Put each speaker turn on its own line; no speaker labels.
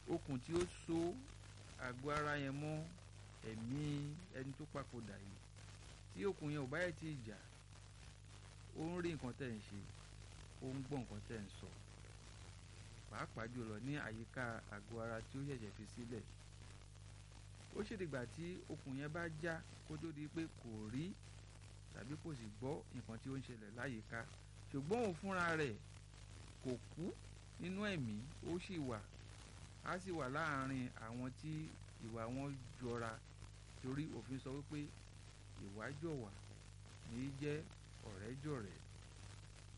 okùn tí ó so àgọ́ ara yẹn mọ́ ẹ̀mí ẹni tó papòdà yìí tí okùn yẹn ò bá yẹ ti jà ó ń rí nǹkan tẹ̀ ń ṣe ó ń gbọ́ nǹkan tẹ̀ ń sọ pàápàá jùlọ ní àyíká àgọ́ ara tí ó ṣẹ̀ṣẹ̀ fi sílẹ̀ ó ṣèdìgbà tí okùn yẹn bá já kó tó di pé kò rí tàbí kò sì gbọ́ nǹkan tí ó ń ṣẹlẹ̀ láyìíká ṣùgbọ́n òun fúnra rẹ̀ kò kú nínú ẹ̀mí ó sì wà á sì wà láàárín àwọn tí ìwà wọn jọra torí òfin sọ wípé ìwà jọ̀wà ní í jẹ́ ọ̀rẹ́ jọ̀rẹ́